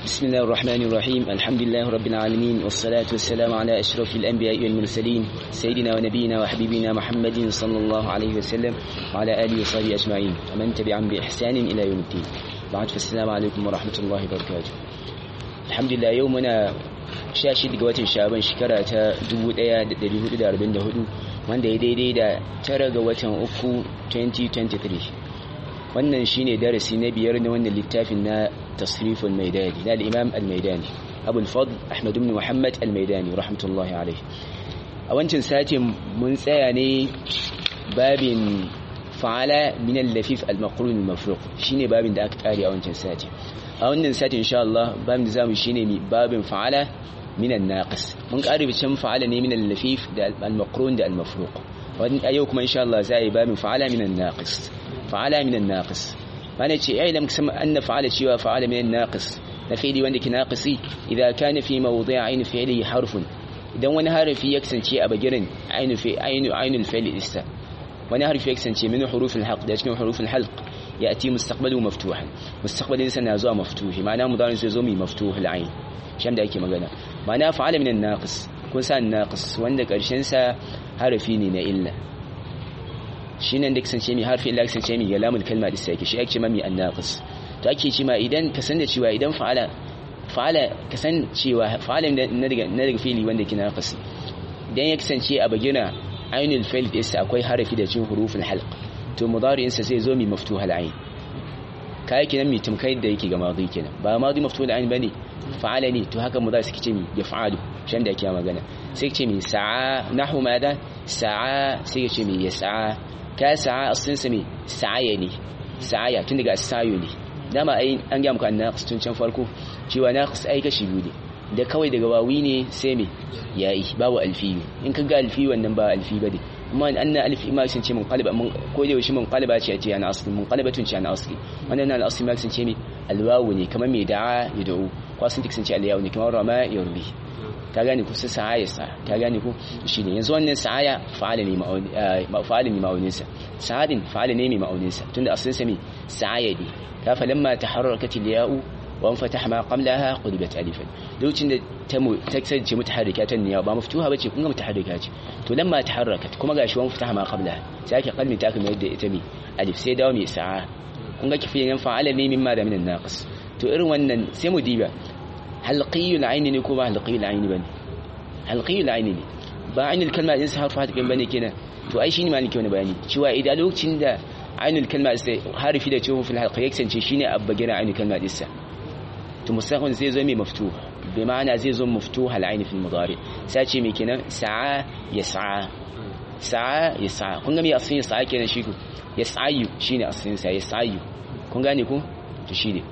بسم الله الرحمن الرحيم الحمد لله رب العالمين والصلاة والسلام على أشرف الأنبياء والمرسلين سيدنا ونبينا وحبيبنا محمد صلى الله عليه وسلم وعلى آله وصحبه أجمعين ومن تبعهم بإحسان إلى يوم الدين بعد فالسلام عليكم ورحمة الله وبركاته الحمد لله يومنا شاشد قوات شعبان شكرا تا دبو ديا دبي هدو دار بند هدو wanda ya daidai da tara ga watan uku 2023 wannan shine darasi na biyar na wannan littafin na tasriful maidani na al-imam al-maidani abul fadl ahmad ibn muhammad al-maidani rahmatullahi alayhi a wancan satin mun tsaya ne babin fa'ala min al-lafif al-maqrun al-mafruq shine babin da aka kare a wancan satin a wannan satin insha Allah babin da zamu shine mi babin fa'ala min an-naqis mun kare bicin fa'ala ne min al-lafif da al-maqrun da al-mafruq wannan yau kuma insha Allah za a yi babin fa'ala min an-naqis fa'ala min an-naqis mana ce ai lam kasam anna fa'ala cewa fa'ala min an-naqis na fi'li wanda ke naqisi idan kana fi mawdi'ain fi'li harfun idan wani harafi ya kasance a bagirin ainu fi ainu ainul fi'li isa wani harfi ya kasance min hurufil halq da cikin hurufil halq yati mustaqbalu maftuhan mustaqbalin sa na zuwa maftuhi ma'ana mudarin sai zo mi maftuhul ain shan da yake magana ma'ana fa'ala min an-naqis kun sa naqis wanda karshen sa harafi ne na illa shi nan da kasance mai harfi illa kasance mai galamul kalma da sai shi ake mami annaqis to ake ce ma idan ka san da cewa idan fa'ala fa'ala ka san cewa fa'ala na daga na daga fili wanda ke naqis idan ya kasance a bagina ainul fa'il da isa akwai harafi da cikin huruful halq to mudari'in sa sai zo mi maftuhal ain kai kenan mi tumkai da yake ga madi kenan ba madi maftuhal ain bane fa'ala ne to haka mudari suke ce mi yaf'alu shan da yake magana sai ce mi sa'a nahu mada sa'a sai ce mi yas'a ka sa'a asalin sa me sa'aya ne sa'aya tun daga sayo ne dama ai an ga muku annaqis tun can farko cewa naqis ai kashi biyu ne da kawai daga wawi ne sai me yayi babu alfi in ka ga alfi wannan ba alfi bane amma anna alfi ma sun ce mun qalba mun ko da yaushe mun qalba ce ce ana asli mun qalbatun ce ana asli wannan na asli ma sun ce me alwawu ne kamar me da'a ya da'u ko sun sun ce alyawu ne kamar rama yarbi ka gane ku sa'a ya sa ka gane ku shine yanzu wannan sa'aya fa'ala ne fa'ala ne ma'aunin sa sa'adin fa'ala ne mai ma'aunin sa tunda asalin sa me sa'aya ne ka fa lamma taharrakat al-ya'u wa anfataha ma qablaha qulibat alifan lokacin da ta mu ta kasance mutaharrika ta niyya ba maftuha bace kun ga mutaharrika ce to lamma taharrakat kuma gashi wa anfataha ma qablaha sai ake kalmi ta kuma yadda ita me alif sai dawo mai sa'a kun ga kifiyan fa'ala ne mimma da min an-naqis to irin wannan sai mu diba halqiyul aini ne ko ba halqiyul aini bane halqiyul aini ne ba ainul kalma din sa harfu hadin bane kenan to ai shine maliki wani bayani cewa idan lokacin da ainul kalma sai harfi da cewa fil halqa yaksance shine abba gira ainul kalma din sa to mustaqbal zai zo mai maftuh bi ma'ana zai zo maftuh al aini fil mudari sai ce mai kenan sa'a yas'a sa'a yas'a kun ga me asin yas'a kenan shi ku yas'ayu shine asin sa yas'ayu kun gane ku to shine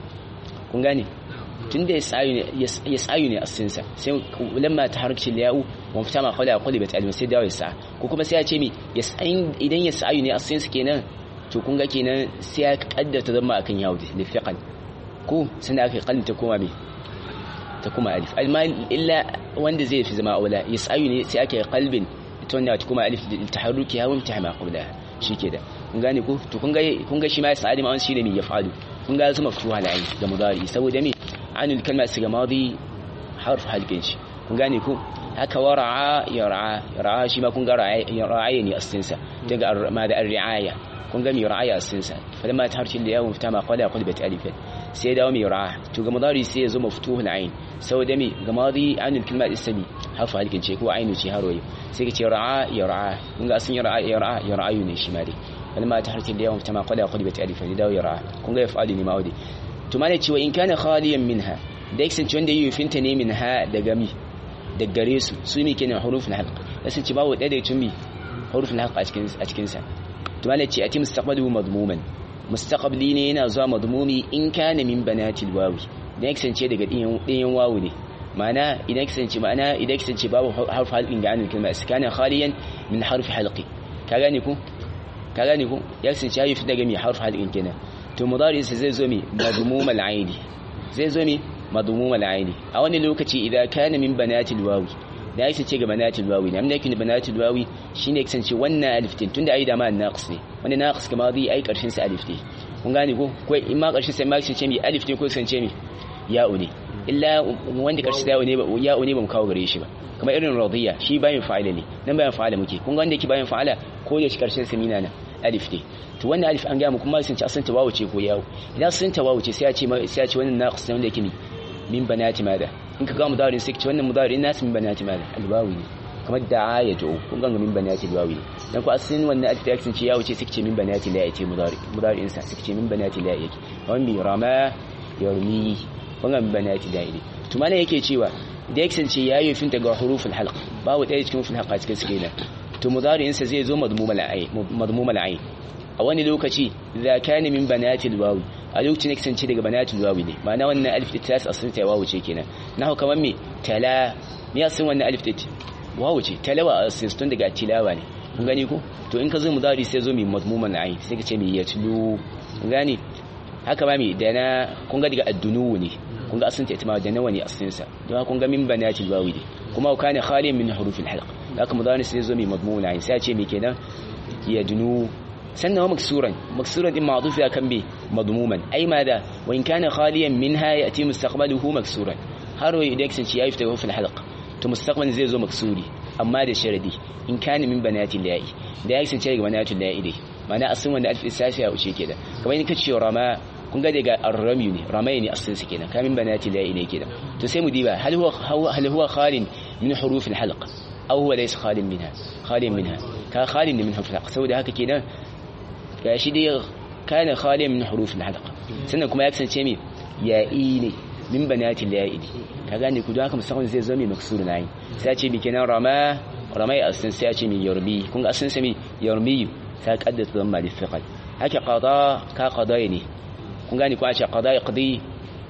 kun gane tunda ya tsayu ne a sinsa sai lamma ta harkci liyawu wa fita ma kawai a kwalli bai talibin sai dawo ya sa ko kuma sai ya ce mi idan ya tsayu ne a sinsa kenan to kun ga kenan sai ya kaddata zama akan yawo da fiqan ko sanda aka kalli ta koma me ta kuma alif amma illa wanda zai fi zama aula ya tsayu ne sai aka kalbin ita wannan ta kuma alif da taharruki ya wamta ma qabla shike da kun gane ko to kun ga kun ga shi ma ya sa'adi ma wani shine me ya fa'alu kun ga zuma fuha la'in da mudari saboda me عن الكلمة السجى ماضي حرف حلقنش kun gane ko haka wara'a yar'a yar'a shi ma kun ga ra'aya ne asinsa daga ma da ar-ri'aya kun ga mi ra'aya asinsa falamma taharshi da yawon fita ma qala qulbat alifat sai dawo mi ra'a to ga madari sai ya zo maftuhul ain saboda mi ga madi anil kalma ismi harfa halkin ce ko ainu ce haroyi sai ka ce ra'a yar'a kun ga asin yar'a yar'a yar'ayu ne shi ma dai falamma taharshi da yawon fita ma qala qulbat alifat dawo yar'a kun ga yaf'alu ne ma'udi to mana cewa in kana khaliyan minha da kasance wanda yi finta ne minha daga mi da gare su su mi kenan hurufin halq kasance babu ɗaya da tumi hurufin halq a cikin a cikin sa to mana ce ati mustaqbalu madmuman mustaqbali ne yana zuwa madmumi in kana min banatil wawi da kasance daga ɗiyan ɗiyan wawu ne ma'ana idan kasance ma'ana idan kasance babu harf halqin ga anil kalma kana khaliyan min harfi halqi ka gane ku ka gane ku ya kasance yayi daga mi harf halqin kenan to mudarinsa zai zo mi madmum al-aini zai zo mi madmum al-aini a wani lokaci idan kana min banatil wawi da yake ce ga banatil wawi ne amma yake banatil wawi shine kasance wannan alif din tunda ai da ma naqis ne wani naqis kuma zai ai karshen sa alif din kun gane ko ko in ma karshen sa ma kasance mi alif din ko kasance mi ya'u ne illa wanda karshe da ya'u ne ya'u ne ba mu kawo gare shi ba kamar irin radiya shi bayan fa'ala ne nan bayan fa'ala muke kun ga wanda yake bayan fa'ala ko da shi karshen samina na alif ne to wannan alif an ga mu kuma sun ci asan tawawu ce ko yawo idan sun tawawu ce sai ya ce sai ya ce wannan naqis ne wanda yake min banati mada in ka ga mudarin sai ce wannan mudarin nasu min banati mada alwawi ne kamar da'a ya jo kun ga min banati alwawi ne dan ko asin wannan alif da ce yawo ce sai ce min banati la yace mudari mudarin sa sai ce min banati la yake wannan bi rama yarmi kun ga min banati la yake to mana yake cewa da ya kasance ya yi finta ga hurufin halq babu ɗaya cikin hurufin halq a cikin suke nan to mudari'insa zai zo madmumul ayn a wani lokaci idza kana min banatil wawi a lokacin da kasance daga banatil wawi ne ma'ana wannan alif ta tas asin ta wawu ce kenan nahu kamar me tala me asin wannan alif ta wawu ce talawa asin tun daga tilawa ne kun gani ko to in ka zo mudari sai zo mai madmumul ayn sai ka ce me yatlu kun gani haka ma me da na kun ga daga addunu ne kun ga asinta ita ma da nawa ne asinsa don kun ga min banatil wawi ne kuma kana khaliyan min hurufil halq haka mudari sai zo mai madmun ayin sai ce me kenan yadnu sannan wa maksuran maksuran din ma'duf ya kan bi madmuman ai ma da wa in kana khaliyan minha yati mustaqbaluhu maksuran har wai idan kasance yayi fita hurufil halq to mustaqbal zai zo maksuri amma da sharadi in kana min banatil la'i da ya kasance daga banatil la'i dai ma'ana asin wanda alif isafi ya wuce kenan kamar in kace rama kun ga daga arrami ne ramai ne asalin su kenan kamin banati la'i ne kenan to sai mu diba hal huwa hal huwa khalin min huruf al halq aw huwa laysa khalin minha khalin minha ka khalin min huruf al halq saboda haka kenan gashi dai kana khalin min huruf al halq sannan kuma ya kasance me ya'i ne min banati la'i ne ka gane ku don haka musamman zai zama maksur na yi sai ce bi kenan rama ramai asalin sai ce mi yarmi kun ga asalin sai mi yarmi sai kaddata zama da fiqal haka qada ka qada ne kun gane ko a ce qada yaqdi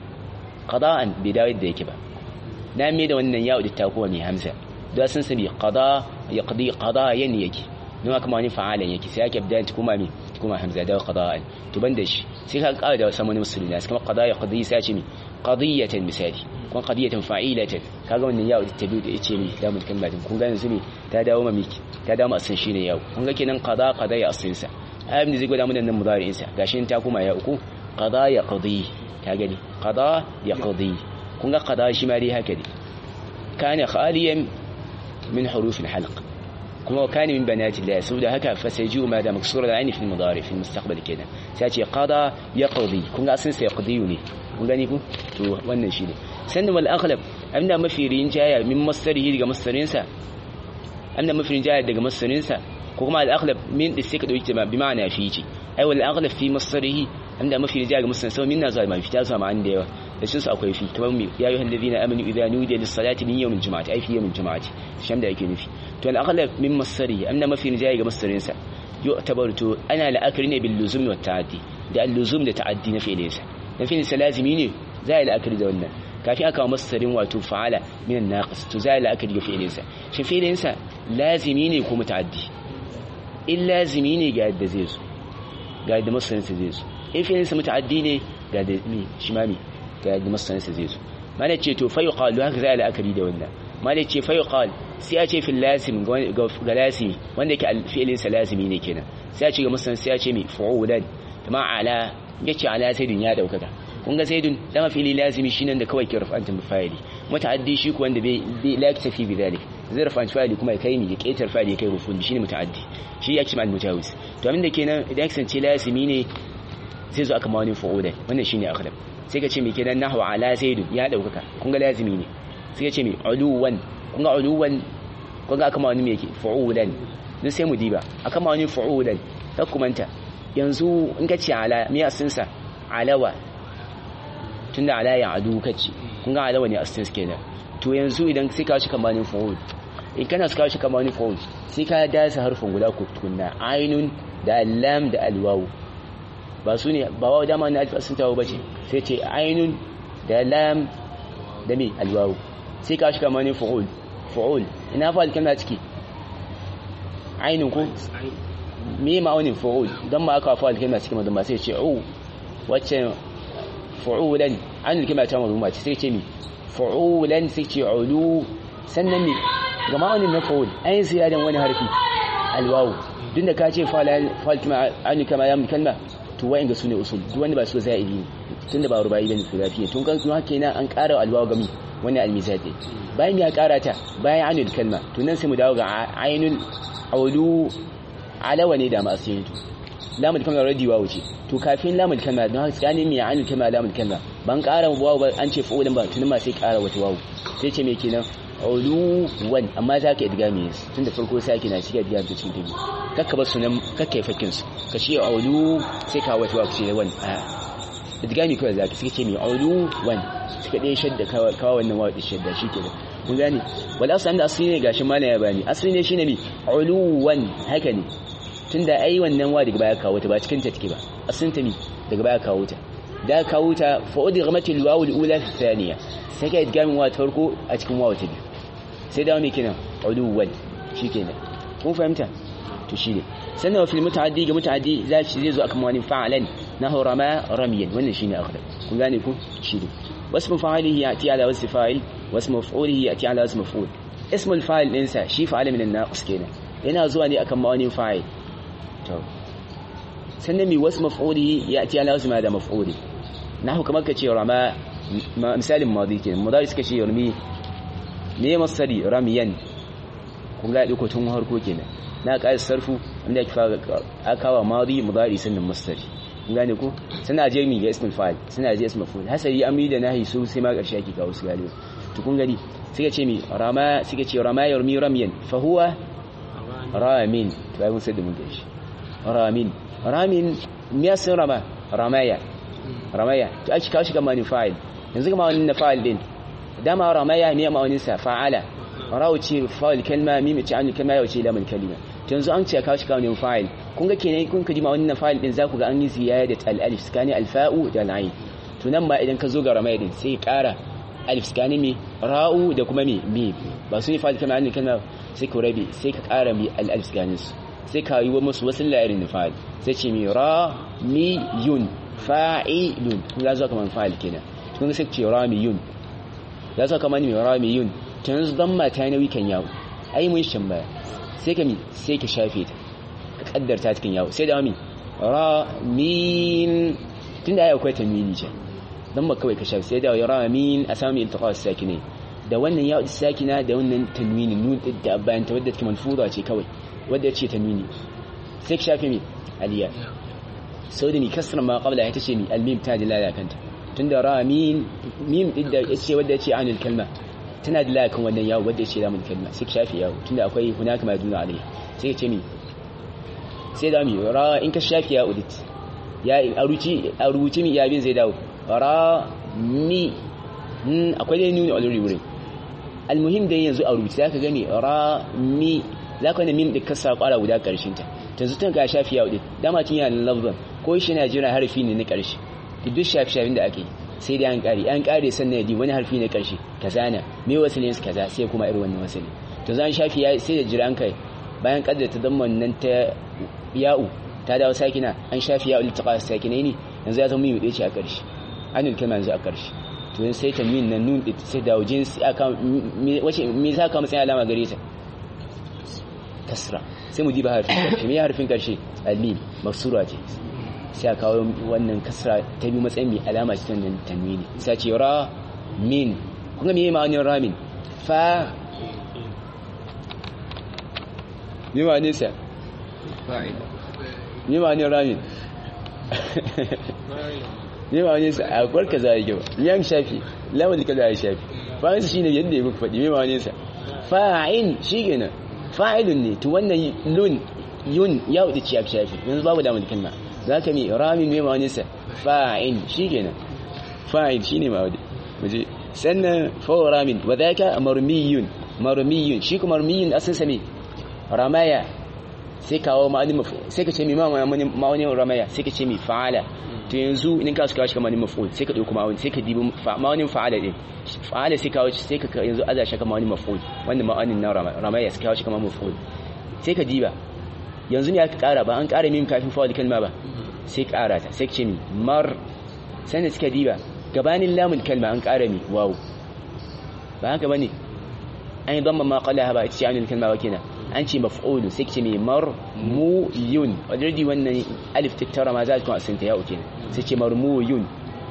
qada'an bai dawo da yake ba na me da wannan ya da takuwa mai hamza da sun sabi qada yaqdi qada'yan yake don haka ma wani fa'alan yake sai yake bidaya kuma me kuma hamza da qada'an to ban da shi sai ka ƙara da samu musulmi sai kuma qada yaqdi sai ce mi qadiyatan misali kun qadiyatan fa'ilatan kaga wannan ya da tabi da yace mi da mun kalma din kun ga yanzu me ta dawo ma miki ta dawo ma san shine yau kun ga kenan qada qada ya asinsa ayyam da zai gwada mun nan mudari'in sa gashin ta kuma ya uku qada ya qadi ka gani qada ya qadi kun ga qada shi ma dai haka ne kana khaliyan min huruf al-halq kuma kana min banati Allah saboda haka fa sayju ma da maksura al-ayn fi al-mudari fi al-mustaqbal kenan sai ce qada ya qadi kun ga sun sai qadi ne kun gani ku to wannan shine sannan wal aghlab amna mafi rinjaya min masdarihi daga masdarinsa amna mafi rinjaya daga masdarinsa ko kuma al-aghlab min da sai ka dauki bi ma'ana fi ce ai wal aghlab fi masdarihi inda mafi rijiya ga musulun sau minna zuwa mafi ta zuwa ma'an da yawa da sun su akwai fi kamar mu ya yi hannabi na amini idan nudiya lis salati min yawmin juma'ati ai fi yawmin juma'ati sham da yake nufi to al aghlab min masari amna mafi rijiya ga musulun sa yo tabarto ana la'akari ne bil luzum wa ta'addi da al luzum da ta'addi na fi'ilin sa na fi'ilin sa lazimi ne za a yi la'akari da wannan kafin aka wa masarin wato fa'ala min an-naqis to za a yi la'akari da fi'ilin sa shin fi'ilin sa lazimi ne ko muta'addi in lazimi ne ga yadda zai zo ga yadda masarin sa zai zo in fi'linsa muta'addi ne ga da mi shi ma mi ga da masanansa zai zo mana ce to fa yuqal haka za a la'akari da wannan mana ce fa yuqal sai a ce fil lazim ga lazimi wanda yake fi'lin sa lazimi ne kenan sai a ce ga masanan sai a ce mi fu'ulan kuma ala yace ala sayyidin ya daukaka kun ga sayyidin dama fi'li lazimi shine da kawai ke rafa'anta fa'ili muta'addi shi ko wanda bai la yaktafi bi dhalik zai rafa'anta fa'ili kuma ya kai ni ya ketar fa'ili ya kai rufun shine muta'addi shi yake ma al-mutawiz to abinda kenan idan ya kasance lazimi ne sai zo aka mawani fu'ulan wannan shine akhlaq sai ka ce me kenan nahwa ala zaid ya daukaka kun ga lazimi ne sai ka ce me uluwan kun ga uluwan kun ga aka mawani me yake fu'ulan dan sai mu diba aka mawani fu'ulan ka kumanta yanzu in ka ce ala me asin sa alawa tunda ala ya adu kace kun ga alawa ne asin kenan to yanzu idan sai ka shi kamanin fu'ul in kana suka shi kamanin fu'ul sai ka dasa harfin guda ku tukunna ainun da lam da alwawu ba su ne ba wa dama na alfa sun tawo bace sai ce ainun da lam da mi alwawu sai ka shi kamar ne fu'ul fu'ul ina fa alkalma ciki ainun ko me ma'aunin fu'ul dan ma aka fa alkalma ciki madan ba sai ce u wacce fu'ulan an alkalma ta mazuma sai ce mi fu'ulan sai ce ulu sannan mi ga ma'aunin na fu'ul ayin ziyadan wani harfi alwawu duk da ka ce fa alkalma an kama ya kalma to wa'in ga su ne usul duk wanda ba su za'idi tunda ba rubai bane sulafi tun kan kuma kenan an ƙara alwawu gami wannan almizati bayan ya ƙara ta bayan anul kalma to nan sai mu dawo ga ainul aulu alawa ne da masu yin lamul kalma radi wawu ce to kafin lamul kalma don haka tsakanin mai ainul kalma lamul kalma ban ƙara wawu ba an ce fa'ulin ba tunan ma sai ƙara wata wawu sai ce me kenan uluwan amma za ka idgami su tun da farko sai ake na shiga biya da cikin tabi kakka ba sunan kakka yi fakin su ka ce ulu sai ka wata waku ce wani a idgami kawai za ka suka ce mai uluwan suka ɗaya shadda kawo wannan waɗi shadda shi ke da kun gane wal asali da asali ne gashi mana ya bani asali ne shine mai uluwan haka ne tun da ai wannan wa daga baya kawo ta ba cikin ta take ba asalin ta mi daga baya kawo ta da kawo ta fa'udi gamatil wawu al-ula fi thaniya sai ka idgamin wa ta farko a cikin wawu ta biyu sai dawo mai kenan uluwan shikenan kun fahimta to shine sannan wa fil mutaaddi ga mutaaddi zai zai zo akan wani fa'alan nahu rama ramiyan wannan shine akhdar kun gane ku shine wasmu fa'alihi yati ala wasfi fa'il wasmu maf'ulihi yati ala wasfi maf'ul ismu al-fa'il din sa shi fa'ala min an-naqis kenan yana zuwa ne akan mawani fa'il to sannan mi wasmu maf'ulihi yati ala wasfi ma da maf'uli nahu kamar ka ce rama misalin madi kenan mudari suka ce yarmi ne masari ramiyan kun ga diko tun harko kenan na kai sarfu inda ake fara akawa madi mudari sannan masari kun gane ko suna je mi ga ismul fa'il suna je ismul fa'il hasari amri da nahi su sai ma karshe ake kawo su gane to kun gani suka ce mi rama suka ce rama yarmi ramiyan fa huwa ramin to ai mun sai da mun gashi ramin ramin me yasin rama ramaya ramaya to ake kawo shi ga mani fa'il yanzu ga mani fa'il din dama ramaya ne ma'aunin sa fa'ala rawu ce fa'il kalma mim ce an kalma yau ce lamun kalima to yanzu an ce kawo shi kawo ne fa'il kun ga kenan kun kaji ma'aunin fa'il din zaku ga an yi ziyadat al alif skani al fa'u da al ain to nan ma idan ka zo ga ramaya din sai ƙara alif skani mi ra'u da kuma mi mi ba su ne fa'il kalma an kalma sai ku rabi sai ka ƙara mi al alif skani su sai ka yi wa musu wasu la'irin fa'il sai ce mi ra mi yun fa'ilun kun ga zo kamar fa'il kenan kun sai ce ra mi yun ya sa kamar mai ramiyun ta yanzu don mata na wikan yawo ai mun shan baya sai ka mi sai ka shafe ta ka kaddarta cikin yawo sai da mi ramin tun da ya akwai tamini ce don ba kawai ka shafe sai da ramin a samun iltiqa su sakine da wannan yawo da sakina da wannan tanwini nun da bayan ta wadda take manfura ce kawai wadda ce tanwini sai ka shafe mi aliya sau da ni kasar ma qabla ya tace mi almim ta dilala kanta tunda ra mim mim din da yace wanda yace anil kalma tana da lakan wannan yawo wanda yace lamun kalma sai shafi yawo tunda akwai hunaka ma duna alai sai ce mi sai da mi ra in ka shafi ya udit ya aruci aruci mi ya bin zai dawo ra mi akwai dai nuni already wurin almuhim dai yanzu aruci zaka gani ra mi zaka ne mim din kasa kwara guda karshen ta yanzu tun ka shafi ya udit dama tun yana lafzan ko shi na jira harfi ne na karshe duk shafi-shafin da ake sai dai an kare an kare sannan yadi wani harfi na karshe kaza na me wasilin su kaza sai kuma irin wannan wasilin to zan shafi ya sai da jira an kai bayan kaddar ta damman nan ta ya'u ta dawo sakina an shafi ya'u litaqa sakinai ne yanzu ya zama mu dace a karshe anil kalma yanzu a karshe to yanzu sai tanwin nan nun sai dawo jinsi aka wace me za ka matsayin alama gare ta kasra sai mu diba harfin karshe me harfin karshe almim maksura ce sai a kawo wannan kasra ta bi matsayin mai alama cikin nan tanwini sai ce ra min kuma me ma'anin ramin fa me ma'anin sa me ma'anin ramin me ma'anin sa a kwarka za a yi yan shafi lamun ka za a shafi fa'in sa shine yadda ya muku faɗi me ma'anin sa fa'in shi kenan fa'ilun ne to wannan lun yun ya wuce ciyaf shafi yanzu babu damar kalma za ka mi ramin mai mawanisa fa'in shi kenan fa'in shi ne mawadi muje sannan fawo ramin wa za ka marmiyun marmiyun shi kuma marmiyun asin sami ramaya sai kawo ma'anin mafi sai ka ce mi ma'aunin ramaya sai ka ce mi fa'ala to yanzu in ka su kawo shi kamar maf'ul sai ka ɗauki ma'aunin sai ka dibi ma'aunin fa'ala ɗin fa'ala sai kawo sai ka yanzu aza shi kamar ma'aunin maf'ul wanda ma'aunin na ramaya sai kawo shi kamar maf'ul sai ka diba yanzu ne aka kara ba an kara mim kafin fa'al kalma ba sai kara ta sai ce mi mar sannan suka diba gabanin lamun kalma an kara mi wawu ba haka bane an yi damma ma qalaha ba ita ce anil kalma ba kenan an ce maf'ulu sai ce mi mar mu yun already wannan alif tattara ma za ta kuma asinta ya uke sai ce mar mu yun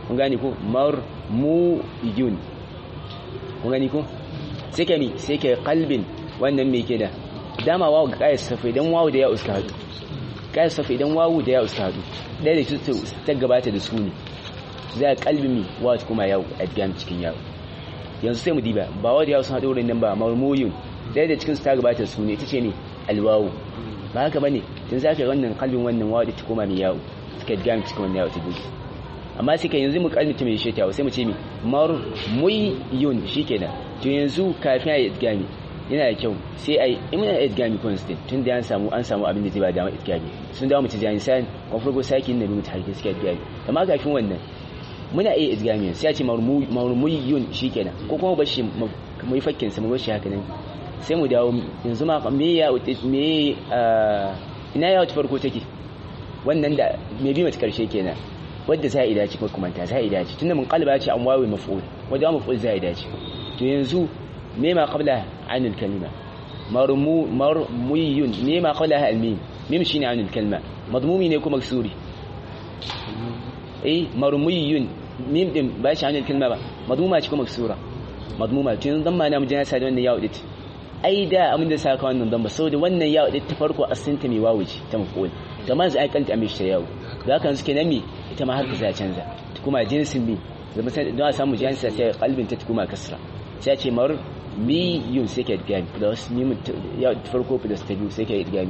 kun gane ko marmuyun kun gane ko sai ka mi sai ka qalbin wannan me ke da dama wawu ga kayar safa idan wawu da ya uska hadu kayar safa idan wawu da ya uska hadu ɗaya da ta gabata da su ne za a kalbi mi wawu kuma yawo a gam cikin yawo yanzu sai mu diba ba wawu da yawo sun haɗu wurin nan ba marmuyun ɗaya da cikin su ta gabata da su ne ita ce ne alwawu ba haka bane tun za ka yi wannan kalbin wannan wawu da ta koma mai yawo suka gam cikin wannan yawo ta gudu amma sai ka yanzu mu kalmita mai shi sai mu ce mi marmuyun shikenan to yanzu kafin a yi gami yana da kyau sai a yi imina idgami constant tun da an samu an samu abin da zai ba dama idgami sun dawo mutu jani san kon farko saki na mutu harke suka idgami amma kafin wannan muna iya idgami sai a ce marmuyun shikenan ko kuma bashi mu yi fakkin sa mu bashi haka nan sai mu dawo yanzu ma me ya me ina ya wata farko take wannan da me bi mata karshe kenan wadda za a idace ko kuma ta za a idace tunda mun kalba ce an wawe maf'ul wadda maf'ul za a idace to yanzu me ma qabla an al-kalima marmu marmuyun me ma qabla al-mim mim shine an al-kalima madmumi ne ko maksuri eh marmuyun mim din ba shi an al-kalima ba madmuma ce ko maksura madmuma to yanzu dan ma na mujana sa da wannan yawo dit ai da amin da saka wannan dan ba saboda wannan yawo dit ta farko asinta mai wawo ce ta maf'ul to ma zai kanta amishi ta yawo da haka suke nan me ita ma haka za canza kuma jinsin mi zama sai don a samu jinsin sai kalbin ta kuma kasra sai ce mar mi yun sai ka gami plus mi ya farko plus ta biyu sai ka gami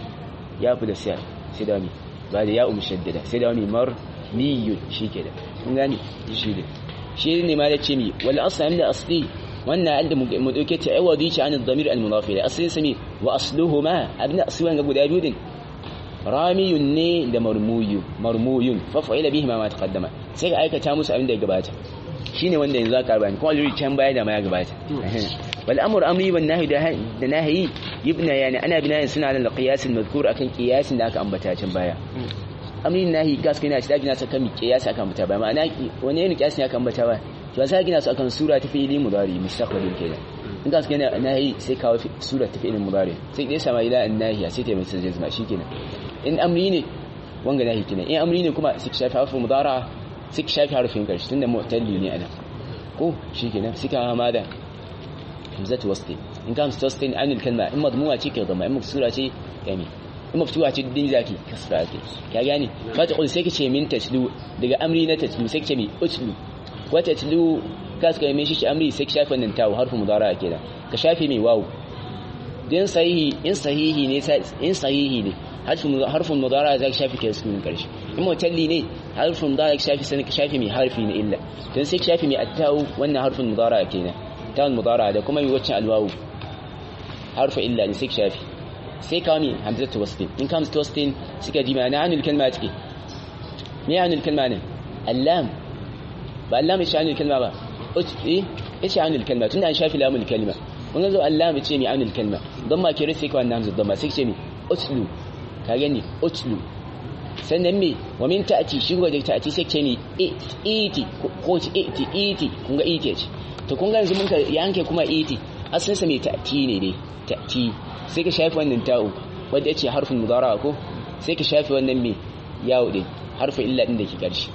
ya plus sai sai da mi ba da ya um shaddada sai da mi mar mi yun shike da kun gani shi da shi ne ma da ce mi wal asla min asli wannan alda mu dauke ta ai wadi ci an ad-damir al-mudafi asli sami wa asluhuma abna aswan ga guda biyu din ramiyun ne da marmuyu marmuyun fafa'ila bihi ma taqaddama sai ka aikata musu abin da ya gabata shine wanda yanzu aka bani kuma already can baya da ma ya gabata wal amru amri wan nahyi da nahyi yibna yani ana binayin suna da qiyas al madhkur akan qiyasin da aka ambata can baya amri nahyi gas kana shi da gina saka mi qiyas aka ambata ba ma'ana wani ne qiyas ne aka ambata ba to sai gina su akan sura ta fi'ili mudari mustaqbalin kenan in gas kana nahyi sai kawo sura ta fi'ili mudari sai dai sama ila an nahyi sai ta mai sai jazma shikenan in amri ne wanga nahi kenan in amri ne kuma sai shafi harfin mudara sai shafi harfin karshe tunda mu'talli ne ana ko shikenan sai ka ma da hamzatu wasli in kan sustain an kalma in madmuwa ce ke zama in maksura ce yani in maftuwa ce din zaki kasra ce ka gane fa ta sai ka ce min taslu daga amri na taslu sai ka ce mi utlu wa taslu ka suka yi shi amri sai ka shafi wannan tawo harfin mudara kenan ka shafi mai wawu din sahihi in sahihi ne in sahihi ne harfin mudara zai shafi ke sukunin karshe in mutalli ne harfin mudara zai shafi sanin ka shafi mai harfi na illa don sai shafi mai attawu wannan harfin mudara kenan tawun mudara da kuma mai waccan alwawu harfa illa ne sai shafi sai kawo mai hamzatu wastin in ka hamzatu wastin suka ji ma'ana anul kalma take me anul kalma ne allam ba allam shi anul kalma ba eh shi anul kalma tunda an shafi lamul kalma kun zo allam ce mai anul kalma don ma kire sai ka wannan hamzatu don ma sai ce mai utlu ka gani utlu sannan me wa min ta'ati shi ga ta'ati sai ce ni iti ko ci iti iti kun ga iti ce to kun ga yanzu mun ka yanke kuma iti asalin sa me ta'ati ne dai ta'ati sai ka shafi wannan ta'u wanda yace harfin mudara ko sai ka shafi wannan me yawo din harfin illa din da ke karshe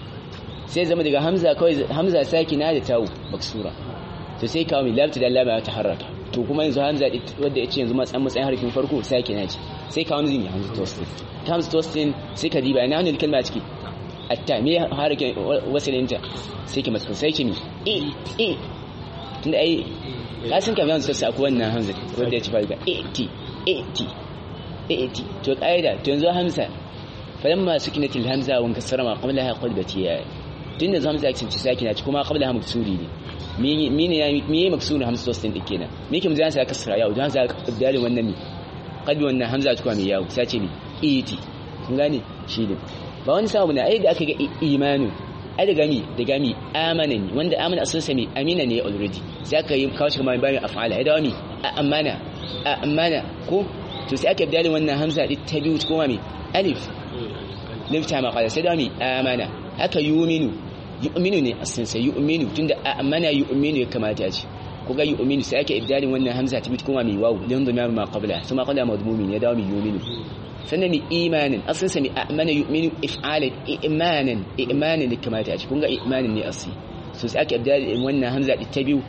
sai zama daga hamza kawai hamza sakina da ta'u maksura to sai kawo mi labta da lama ta harraka to kuma yanzu hamza wanda yace yanzu matsayin matsayin harfin farko sakina ce sai kawo zini hamza tostin hamza tostin sai ka diba ina wani kalma ciki atta me harake wasilinta sai ki masu sai ki mi e e tunda ai ka san kamar yanzu sai akwai wannan hamza wanda ya ci falga e t e t e t to kaida to yanzu hamza falamma sukinatil hamza wa kasara ma qablaha qalbati ya tunda hamza ya cinci sakina ci kuma qablaha maksuri ne mene ya me maksuri hamza tostin din kenan me ke mu zan sa kasra yau dan za ka dalilin wannan mi kalbi wannan hamza ta kuma mai yawo sace ne iti kun gane shi ne ba wani sabu na ai da aka ga imanu ai da gami da gami amana ne wanda amana asalin sa mai amina ne already sai aka yi kawo shi kuma bayan af'ala ai da wani amana amana ko to sai aka bidalin wannan hamza din ta biyu kuma mai alif lifta ma qala sai da wani amana haka yu'minu yu'minu ne asalin sa yu'minu tunda amana yu'minu ya kamata ya ce ko ga yu'minu sai ake ibdalin wannan hamza ta bit kuma mai wawu lin dhamir ma qabla kuma qabla madmumin ya dawo mai yu'minu sannan mi imanin asin sa mi amana yu'minu if'alan imanan imanan da kamata a ci kun ga imanin ne asli so sai aka abda wannan hamza ta biyu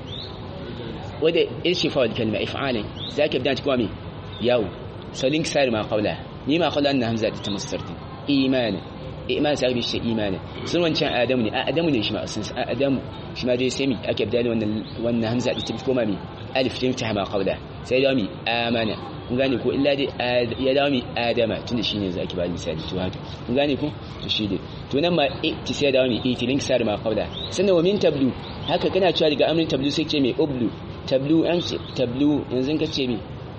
wadda irshifa wal kalma if'alan sai aka abda kuma mi yawo salin sari ma qawla ni ma qawla anna hamza ta tamassarti imanan iman sai bi shi imanin sun wancan adamu ne adamu ne shi ma asin adamu shi ma dai sai mi aka abda wannan wannan hamza ta kuma mi alif ta ta ma qawla sai da mi amana kun gane ko illa dai ya dawo mi adama tunda shine zaki ba misali to haka kun gane ko to shi dai to nan ma ti sai dawo mi itilin sar ma qawla sannan wa min tablu haka kana cewa daga amrin tablu sai ce mai ublu tablu an ce tablu yanzu ka ce mi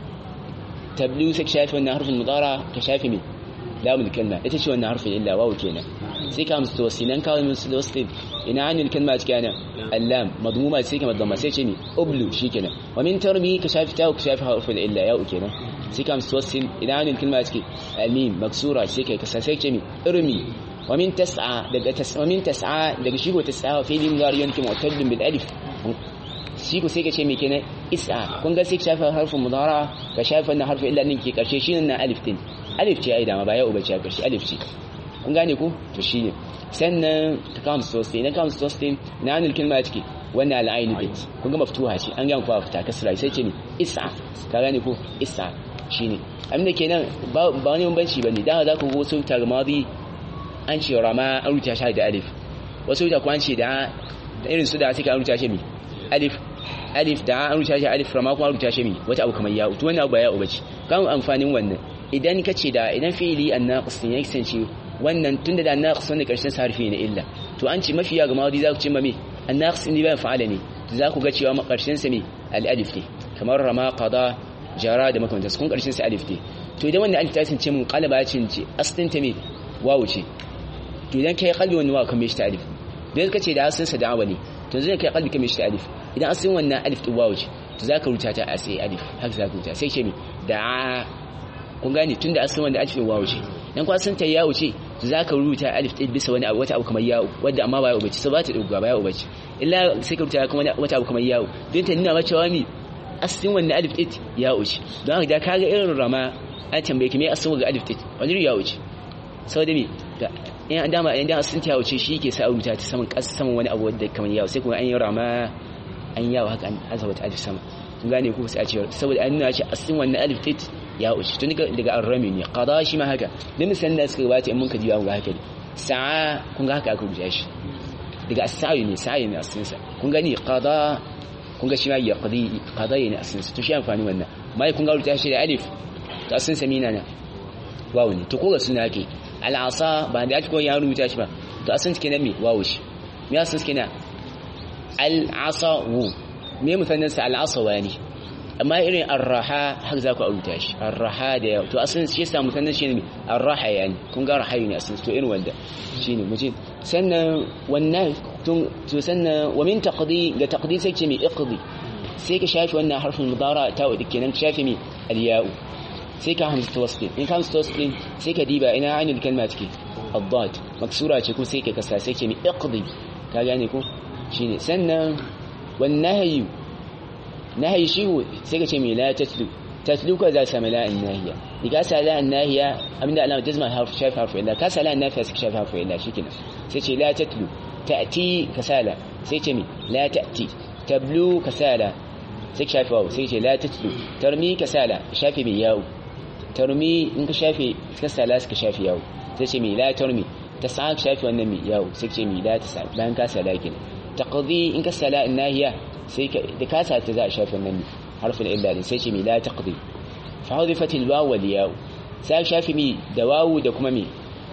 tablu sai ka shafi wannan harfin mudara ka shafi mi lamul kalma ita ce wannan harfin illa wawu kenan sai ka musu tawsilan kawai musu tawsil ina anil kalma kana allam madmuma sai ka madmuma sai ce mi ublu shikenan wa min tarmi ka shafi ta ka shafi harfin illa ya kenan sai ka musu tawsil ina anil kalma take almim maksura sai ka kasa sai ce mi irmi wa min tas'a daga tas'a wa min tas'a daga shigo tas'a fi lim dar yanki mu'tadin bil alif shi ku sai ka ce me kenan is'a kun ga sai ka shafi harfin mudara ka shafi wannan harfin illa din ke karshe shine na alif din alif ce ai dama ba ya ubace a karshe alif ce kun gane ku to shine sannan ka kama sosai idan kama sosai na hannun kalma ciki wannan al'ainu bit kun ga maftuha ce an gama kwa fita kasra sai ce ne is'a ka gane ko is'a shine abin da kenan ba wani bambanci bane dan za ku go wasu tarmadi an ce rama an rubuta shi da alif wasu da kwan ce da irin su da suka rubuta shi mi alif alif da an rubuta shi alif rama kuma rubuta shi mi wata abu kamar ya'u to wannan abu ba ya'u bace kan amfanin wannan idan ka ce da idan fi'ili an-naqis ne ya kasance wannan tunda da naqis wanda karshen sarfi ne illa to an ce mafiya ga mawadi za ku ce ma me an-naqis ne ba fa'ala ne za ku ga cewa karshen sa me al-alif ne kamar rama qada jara da makamantansu kun karshen sa alif ne to idan wannan alif ta kasance mun qalaba ya cince aslin ta me wawu ce to idan kai qalbi wannan wawu kamar shi ta alif dan ka ce da aslin sa da'awa ne to zai kai qalbi kamar shi ta alif idan aslin wannan alif din wawu ce to za ka rubuta ta a sai alif haka za ka rubuta sai ce me da kun gane tunda asalin wanda alif wawu ce dan kwa sun ta yawo ce za ka rubuta alif ɗin bisa wani abu wata abu kamar yawo wadda amma ba yawo bace sai ba ta duga ba yawo bace illa sai ka rubuta kuma wata abu kamar yawo don ta nuna cewa mi asalin wannan alif ɗin yawo ce don haka da ka ga irin rama an tambaye ki me asalin ga alif ɗin wani yawo ce saboda me in an dama idan asalin ta yawo ce shi ke sa rubuta ta saman ƙasa saman wani abu wadda kamar yawo sai kuma an yi rama an yawo haka an azaba ta alif sama kun gane ku sai a ce saboda an nuna ce asalin wannan alif ɗin ya wuce tun daga arrami ne qada shi ma haka da misalan da suka gabata in mun ka ji ga haka ne sa'a kun ga haka aka rubuta shi daga as-sa'i ne sa'i ne asalin sa kun gani qada kun ga shi ma ya qadi qada ne asalin sa to shi amfani wannan mai kun ga rubuta shi da alif to asalin sa mina na wawu ne to ko ga suna yake al-asa ba da ko ya rubuta shi ba to asalin sa kenan me wawu shi me asalin sa kenan al-asa wu me mutanen sa al-asa wani amma irin arraha har za ku auta shi arraha da yawa to asalin shi yasa mutanen shi ne arraha yani kun ga rahayu ne asalin to irin wanda shine muje sannan wannan tun to sannan wa min taqdi ga taqdi sai ce mi iqdi sai ka shafi wannan harfin mudara ta wadi kenan shafi mi al-ya'u sai ka hamza tawassil in ka hamza tawassil sai ka diba ina ainul kalma take ad-dad maksura ce ko sai ka kasa sai ce mi iqdi ka gane ko shine sannan wan nahyu nahi shi sai ka ce mai la tatlu tatlu ko za sami la nahiya diga sa la nahiya abinda alama jazma harf shaf harf illa ka sa la nafiya sai shaf harf illa shikenan sai ce la tatlu ta'ti kasala sai ce mi la ta'ti tablu kasala sai ka shafi wawu sai ce la tatlu tarmi kasala shafi bi yawo tarmi in ka shafi kasala sai ka shafi yawo sai ce mi la tarmi tas'a ka shafi wannan mi yawo sai ce mi la tas'a bayan ka sala kenan taqdi in ka sala nahiya sai da ka sa ta za a shafi nan harfin illa din sai ce mi la taqdi fa hudifat al waw wal yaw sai shafi mi da wawu da kuma mi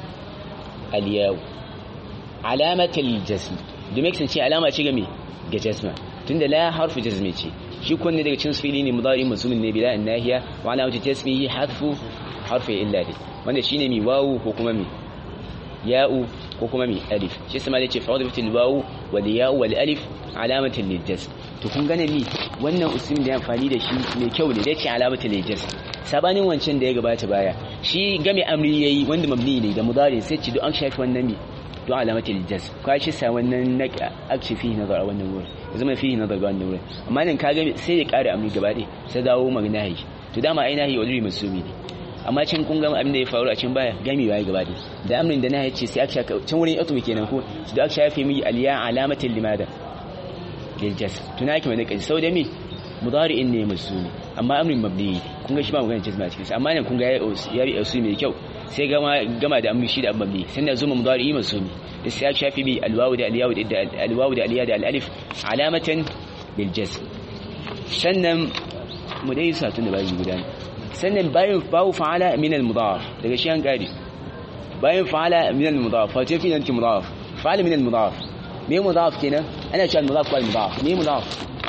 al yaw alamat al jazm da me ce alama ce ga mi ga jazma tunda la harfu jazmi ce shi kunne daga cikin fili ne mudari mazmumin ne bila nahiya wa alamatu tasmihi hadfu harfi illa din wanda shine mi wawu ko kuma mi ya'u ko kuma mi alif shi sama da ce fa hudifat al waw wal yaw wal alif alamatin lil to kun gane ni wannan usulin da ya amfani da shi mai kyau ne da ce alamatul lijaz sabanin wancan da ya gabata baya shi game amri yayi wanda mabni ne da mudari sai ci do an shafi wannan mi do alamatul lijaz ka shi sa wannan naka akshi fi nazar wannan wurin ya zama fi nazar wannan wurin amma nan ka ga sai ya kare amri gaba ɗaya sai dawo magnahi to dama ai nahi wajri masumi ne amma can kun ga abin da ya faru a can baya gami baya gaba da da amrin da na yace sai aka shaka can wurin yatu kenan ko da aka shafe mi aliya alamatin limada lil jasm tunaki mai kaji sau da mi mudari'in ne masuni amma amrin mabni kun ga shi ba magana jazma cikin amma nan kun ga ya bi usul mai kyau sai gama gama da amri shi da mabni sannan zuma mudari'i masuni da sai aka shafe mi alwawu da aliyawu da alwawu da aliya da alif alamatan lil jasm sannan mu dai sa tun da bayi guda sannan bayan bawu fa'ala min al-mudaf daga shi an gari bayan fa'ala min al-mudaf fa tafi nan mudaf fa'ala min al-mudaf me mudaf kenan ana cewa mudaf wal mudaf me mudaf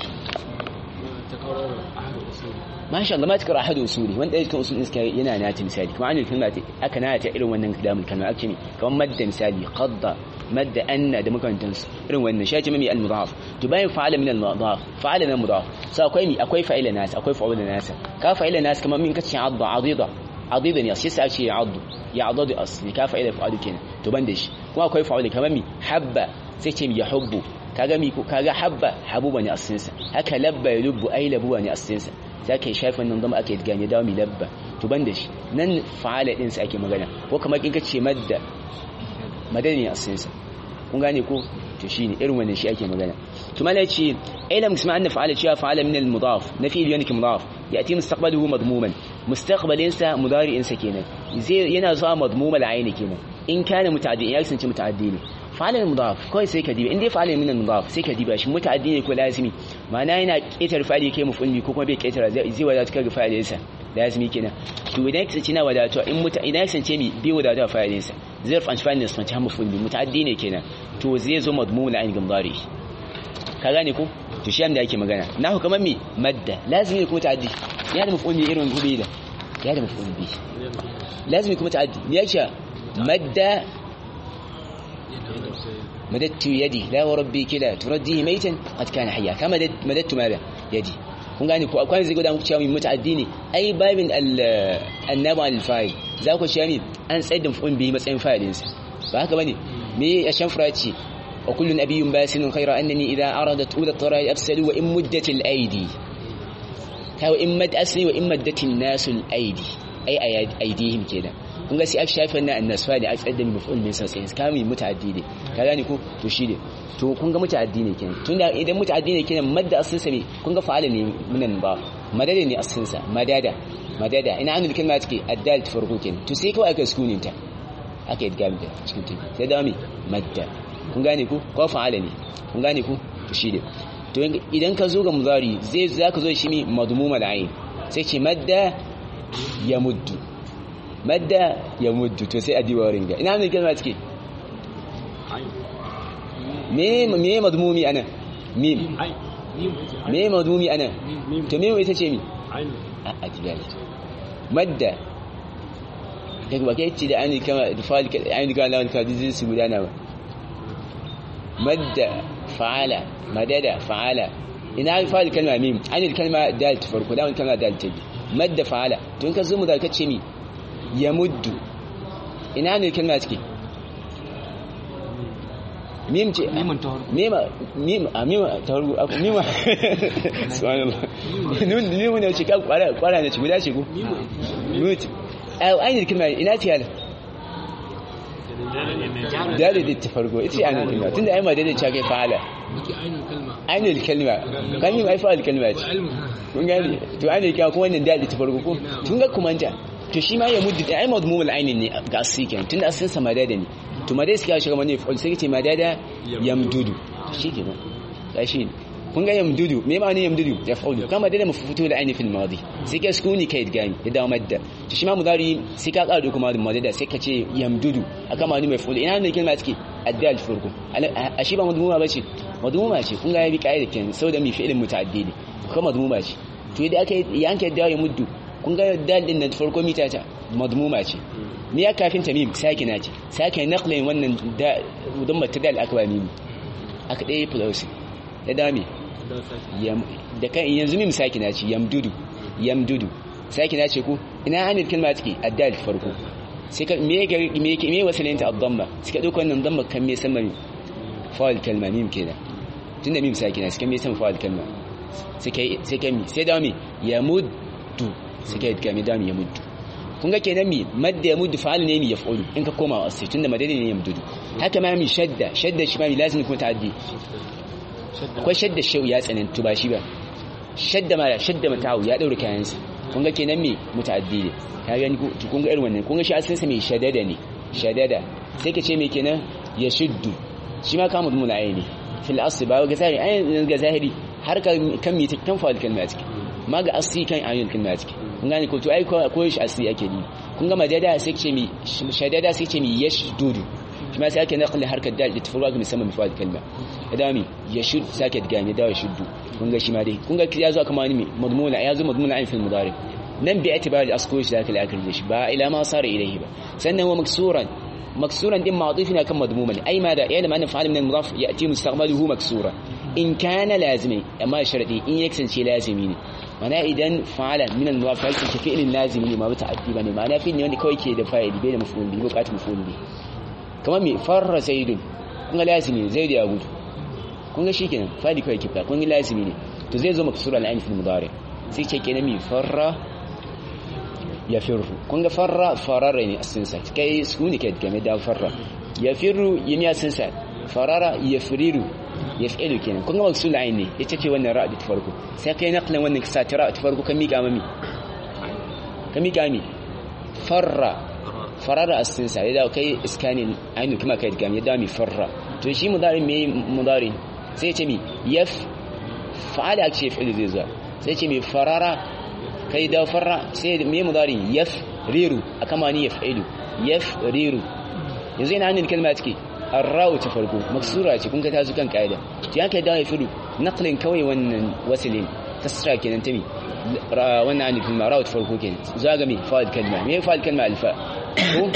ما شاء الله ما تقرا احد اصولي وانت ايش اصول اسك yana nati misali kuma anil kalma aka na ta irin wannan kalamul kalma ake ne kamar madda misali qadda madda anna da makamantan su irin wannan shi ake mai al mudaf to bayan fa'ala min al mudaf fa'ala min al mudaf sai akwai mi akwai fa'ila nas akwai fa'ula nas ka fa'ila nas kamar min kace adda adida adida ne sai sai ce addu ya adadu asli ka fa'ila fa'alu kenan to ban da shi kuma akwai fa'ula kamar mi habba sai ce ya hubbu kaga mi kaga habba habuba ne asinsa haka labba ya lubbu ai labuwa ne asinsa sai aka shafi wannan zama aka gane dawo mi labba to ban da shi nan fa'ala din sa ake magana ko kamar kin kace madda madani asinsa kun gane ko to shine irin wannan shi ake magana to mala yace ilam kuma anna fa'ala cewa fa'ala min al-mudaf nafi yanki mudaf yati mustaqbaluhu madmuman mustaqbalin sa mudari'in sa kenan zai yana zuwa madmumal ayni kenan in kana muta'addi ya kasance muta'addi ne fa'alin mudaf kawai sai ka diba in dai fa'alin min mudaf sai ka diba shi muta'addi ne ko lazimi ma'ana yana ketar fa'ali kai mafulli ko kuma bai ketar zai wadatu kaga fa'alin sa lazimi kenan to idan ka sace na wadatu in muta idan ka sace mi bai wadatu fa'alin sa zarf an fa'alin sa ta mafulli muta'addi ne kenan to zai zo madmum la ainihin mudari ka gane ko to shi da yake magana nahu kamar mi madda lazimi ne kuma ta'addi ya da mafulli irin gobe da ya da mafulli bi lazimi kuma ta'addi ya ce madda مددت يدي لا وربي كلا ترديه ميتا قد كان حيا كما مددت ماذا يدي kun gane ko akwai zai guda muku cewa mai muta'addi ne ai babin annabi al-fa'il za ku cewa ne an tsayar da mafun bihi matsayin fa'ilin sa ba haka bane me ya shanfura ce wa kullu nabiyyun basinun khayra annani idha aradat ula tarai arsalu wa in muddat al-aidi ta wa in mad asli wa in maddat an-nas al-aidi ai aidihim kenan kun ga sai aka shafe wannan annasfa da aka tsaddani maf'ul min sai kami muta'addi ne ka gane ko to shi ne to kun ga muta'addi ne kenan tunda idan muta'addi ne kenan madda asinsa ne kun ga fa'ala ne minan ba madada ne asinsa madada madada ina anul kalma take addal ta farko kenan to sai kawai aka sukunin ta aka yi gami da cikin ta sai da mi madda kun gane ko ko fa'ala ne kun gane ko to shi ne to idan ka zo ga mudari zai zaka zo shi mi madmuma da ayin sai ce madda ya muddu madda ya muddu to sai a diba wurin ga ina ne kalma take me me madmumi ana mim me madmumi ana to mim ita ce mi a ajiya madda daga ba kai ce da ani kama da fa'al ka ani ka lawan ka dizin su gudana ba madda fa'ala madada fa'ala ina fa'al kalma mim ani kalma dal ta farko lawan kalma dal ta bi madda fa'ala tun ka zo mu da kace mi ya muddu ina ne kalma take mim ce mima mima a mima ta hargu mima subhanallah nun nun ne ce ka kwara kwara ne ce guda ce ko mut ai ainihin kalma ina ce hala dare da ta farko ita ce ainihin kalma tunda ai ma dare ce kai fa'ala ainihin kalma kan yi mai fa'al kalma ce kun gani to ainihin kalma kuma wannan dare ta farko ko tun ga kumanta to shi ma ya muddi ai madmumul ainin ne ga asikin tunda asin sa madada ne to madai suka shiga mani fa'al sai ce madada yamdudu shi ke nan gashi kun ga yamdudu me ma ne yamdudu ya fa'ulu kama da mafutu da aini fil madi sai ka sukuni kai gani ya dawo madda to shi ma mudari sai ka ƙara kuma da madada sai ka ce yamdudu aka ma ni mai fa'ulu ina ne kalma take addal farko a shi ba madmuma bace madmuma ce kun ga ya bi kai da ken saboda mi fi'ilin muta'addi ne kuma madmuma ce to idan aka yanke da ya muddu kun ga dal din nan farko mita ta madmuma ce ni ya kafin tamim sakina ce sake naqlin wannan da don mata dal aka ba mimi aka dai plus ya dame da kan yanzu mim sakina ce yamdudu yamdudu sakina ce ko ina anil kalma take addal farko sai ka me ga me ke me wasalin ta ad-damma sai ka dauko wannan damma kan me sama mi fa'al kalma mim kenan tunda mim sakina sai kan me sama fa'al kalma sai kai sai kai sai da mi yamuddu sai kai ga mi da mi yamuddu kun ga kenan mi madda yamuddu fa'al ne mi yaf'ulu in ka koma asli tunda madani ne yamdudu haka ma mi shadda shadda shi ma mi lazim kuma ta'addi akwai shadda shau ya tsanantu ba shi ba shadda ma shadda mata'u ya daure kayansa kun ga kenan mi muta'addi ne ka gani kun ga irin wannan kun ga shi asalin sa mai shadada ne shadada sai ka ce me kenan ya shuddu shi ma kamu mun aini fil asli ba ga zahiri ayin ga zahiri har ka kan mi kan fa'al kalma ciki ma ga asli kan ayin kalma ciki kun gane ko to ai ko shi asli ake ni kun ga madada sai ce mi shadada sai ce mi yashdudu shi ma sai ake naqli harkar da ta furwa ga musamman fa'al kalma idami yashud sake ga mi da yashuddu kun ga shi ma dai kun ga ya zo kamar ni madmuna ya zo madmuna ayin fil mudari nan bi itibari asko shi zaka la'akari da shi ba ila ma sara ilayhi ba sannan huwa maksuran maksuran din ma'duf ne kan madmuma ne ai ma da yana ma'anar fa'al min al-mudaf ya'ti mustaqbaluhu maksura in kana lazimi amma sharadi in ya kasance lazimi ne mana idan fa'ala min al-mudaf ya kasance fi'lin lazimi ne ma ba ta'addi bane ma'ana fi'il ne wanda kawai ke da fa'ili bai da maf'ul bi buƙatar maf'ul bi kamar me farra sayyidun kun ga lazimi ne zaid ya gudu kun ga shikenan fa'ili kawai kifta kun ga lazimi ne to zai zo maksura al-ain fi al-mudari sai ce kenan mi farra ya firru kun ga farra farara ne asinsa kai su ne ke game da farra ya firru yin ya sinsa farara ya firiru ya fi'ilu kenan kun ga maksul ayin ne ita ce wannan ra'a ta farko sai kai naqlan wannan kisa ta ra'a ta farko kan mika mami kan mika mi farra farara asinsa ya dawo kai iskanin ayin kuma kai game ya dawo mi farra to shi mudari me mudari sai ce mi yaf fa'ala ce fi'ilu zai zuwa sai ce mi farara kai da farra sai me mudari yaf riru akama ni yaf'ilu yaf riru yanzu ina hannun kalma take arra'u ta farko maksura ce kun ga ta kan kaida to yanka da yafiru naqlin kawai wannan wasilin kasra kenan tami wannan hannun kalma ra'u ta farko kenan zaga me fa'il kalma me fa'il kalma alfa ko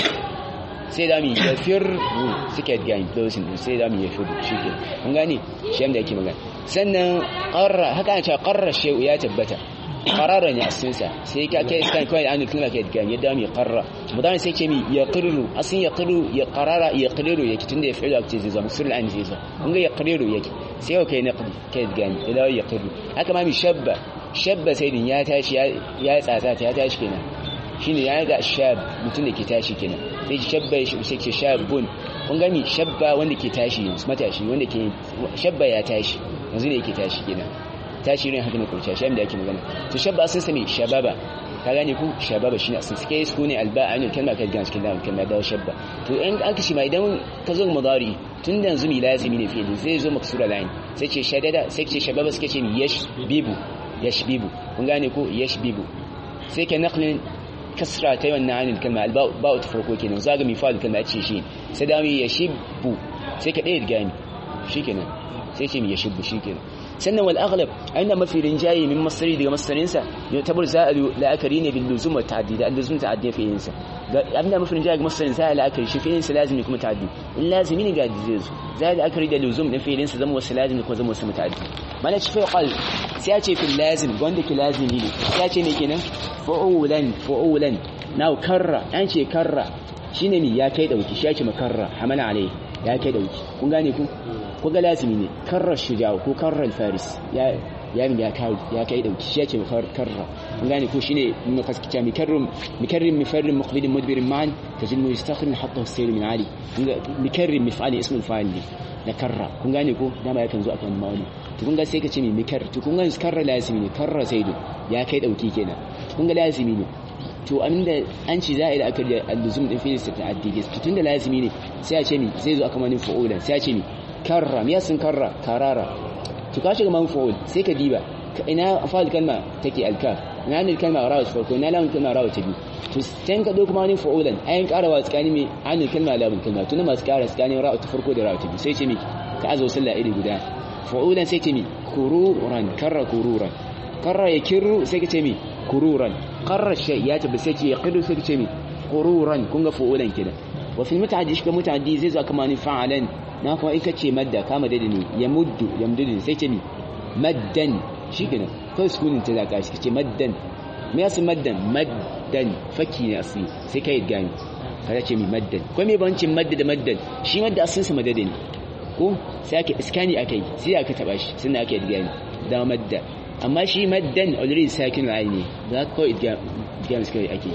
sai da mi yafiru suke gani closing sai da mi yafiru shike kun gane shi da yake magana sannan qarra haka an ce qarra shay'u ya tabbata qarara ne asinsa sai ka kai iskan kai an kalma kai ga yadda mai qarra mudan sai ce mi ya qirru asin ya qirru ya qarara ya qirru yake tunda ya fi'ila ce zai zama sirri an zai zama kun ga ya qirru yake sai kai naqdi kai ga ni ila ya qirru haka ma mi shabba shabba sai din ya tashi ya tsatsa ta ya tashi kenan shine ya ga shab mutum da ke tashi kenan sai shabba sai ce shabun kun ga mi shabba wanda ke tashi matashi wanda ke shabba ya tashi yanzu ne yake tashi kenan tashirin haka ne kurciya shi da ake magana to shabba sun sami shababa ka gane ku shababa shine asin suke su ne alba a kalma ka gane cikin kalma da shabba to in an kashi ma idan ka zo mudari tun da yanzu mi lazimi ne fi'ili zai zo maksura lain sai ce shadada sai ce shababa suke ce mi yash bibu yash bibu kun gane ko yash bibu sai ka naqlin kasra ta yawan na'anin kalma alba ba ta farko kenan zaga mi fa'al kalma ce shi sai da mi yashibu sai ka ɗaya gani shikenan sai ce mi yashibu shikenan sannan wal aghlab aina mafi rinjaye min masari daga masarinsa ya tabar za'alu la'akari ne bil luzum wa ta'addi da luzum ta'addi fi yinsa abinda mafi rinjaye ga masarin sa la'akari shi fi yinsa lazimi kuma ta'addi in lazimi ne ga zai zo za la'akari da luzum din fi yinsa zama wasu lazimi kuma zama wasu muta'addi mana ci fa qal sai ya ce fil lazim wanda ke lazimi ne sai ya ce me kenan fa'ulan fa'ulan now karra an ce karra shine mi ya kai dauki shi ya ce makarra hamala alai ya kai dauki kun gane ku ko ga lazimi ne karrar shuja'a ko karrar faris ya ya min ya kai ya kai dauki shi yake karra kun gane ko shine mun kaskita mikarrim mikarrim mifarrim muqbilin mudbirin ma'an tajilmu yastakhrim hatta sayr min ali mikarrim mif'ali ismu al-fa'il ne na karra kun gane ko dama yakan zo akan ma'ani to kun ga sai ka ce mi mikar to kun ga karra lazimi ne karra saidu ya kai dauki kenan kun ga lazimi ne to aminda an ci za a yi da aka da alluzum din filis ta ta'addi to tunda lazimi ne sai a ce mi zai zo aka manin fa'ulan sai a ce mi karra me yasin karra karara to ka shiga man fa'ul sai ka diba ina fa'al kalma take alkaf ina ne kalma rawa ta farko ina lamun kalma rawa ta biyu to sai ka dauko manin fa'ulan ayin karawa tsakani me anil kalma lamun kalma to masu kara tsakanin rawa ta farko da rawa ta biyu sai ce mi ka azo sallah iri guda fa'ulan sai ce mi kururan karra kururan karra ya kirru sai ka ce mi kururan qarra shay ya tabi sai ce ya qidu sai ka ce mi kururan kun ga fa'ulan kenan wa fil muta'addi shi ka muta'addi zai zo kama ni fa'alan na kuma ika ce madda kama da ne ya muddu ya muddu sai ce mi maddan shi kenan kawai sukunin ta zaka shi ce maddan me yasu maddan maddan faki ne asli sai kai gani kada ce mi maddan ko me bancin madda da maddan shi madda asin sa madada ne ko sai aka iskani akai sai aka taba shi sannan aka gani da madda amma shi maddan already sakin ayi ne da kawai idgam suka ake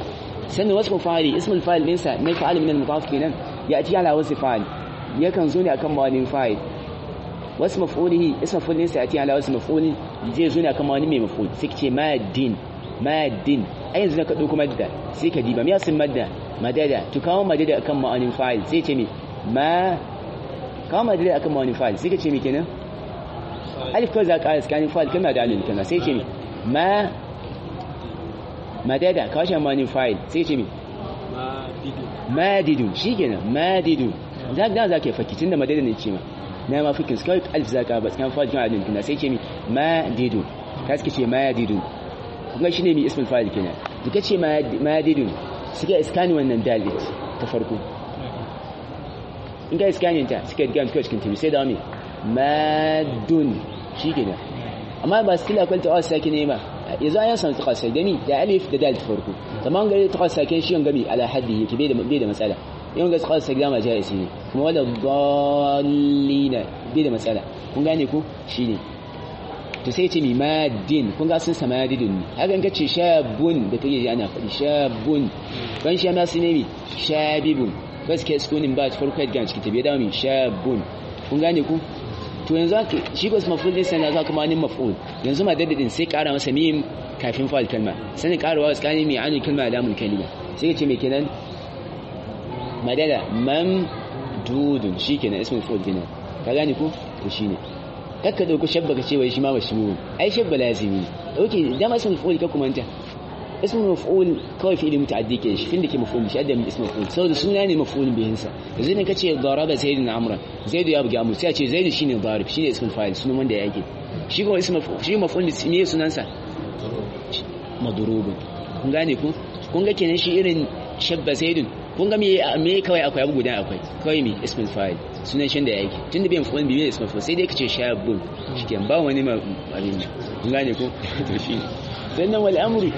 sannan wasu fa'ili ismul fa'il ɗinsa na fa'il min al-mudaf kenan ya ati ala wasu fa'il yakan zo ne akan mawani fa'il wasu maf'ulihi ismul fa'il ɗinsa ya ati ala wasu maf'ulin zai zo ne akan mawani mai maf'ul sai ce madin madin ai yanzu ka dauko madda sai ka diba me yasin madda madada to kawo madada akan ma'anin fa'il sai ce me ma kawo madada akan ma'anin fa'il sai ka ce me kenan alif kawai za ka ƙara tsakanin fa'il kalma da alif kana sai ce me ma madada kawo shi ma'anin fa'il sai ce me madidun shi kenan madidun za ka za ka yi fakitin da madada ne ce ma na ma fikin kawai alif za ka ba tsakanin fa'il kan alif kana sai ce me madidun ka suke ce madidun kuma shine mai ismul fa'il kenan duka ce madidun suka iskani wannan dalit ta farko in ka iskani ta suka ga mutuwa cikin tabi sai da mai madun shi kenan amma ba su kila kwal ta wasu sake ne ba yanzu an samu tukwa sai dani da alif da dalit farko zaman gari tukwa sake shi yan gami ala haddi yake bai da matsala yawan ga tukwa sake dama jaya ne kuma wadda dallina bai da matsala kun gane ku shi ne to sai ce mi madin kun ga sun sama madidin ne hakan kace shabun da kake ji ana faɗi shabun ban sha ma su ne mi shabibun bas ke sukunin ba ta farko yadda cikin tabiya da mi shabun kun gane ku to yanzu haka shi ko maf'ul din sai ga kuma nin maf'ul yanzu ma daddadin sai ƙara masa mim kafin fa'il kalma sanin ƙarawa tsakanin mi anin kalma da mun kalima sai ce me kenan madada mam dudun shikenan ismul fa'il kenan ka gane ku to shine kakka dauko shabba ka ce wai shi ma mashmul ai shabba lazimi okay dama ismul maf'ul ka kumanta ismul maf'ul kawai fi'ili muta'addi ke shi fin da ke maf'ul shi adam ismul maf'ul saboda suna ne maf'ul bihin sa yanzu ne kace daraba zaidun amra zaidu ya buga amr sai a ce zaidu shine darib shine ismul fa'il sunan wanda yake shi kuma ismul maf'ul shi maf'ul ne sunan sa madrubun kun gane ku kun ga kenan shi irin shabba zaidun kun ga me me kawai akwai abu guda akwai kawai me ismul fa'il sunan shan da yake tun da bai maf'ul bi ne ismul fa'il sai dai kace shabun shikenan ba wani ma abin kun gane ku to shi sannan wal amru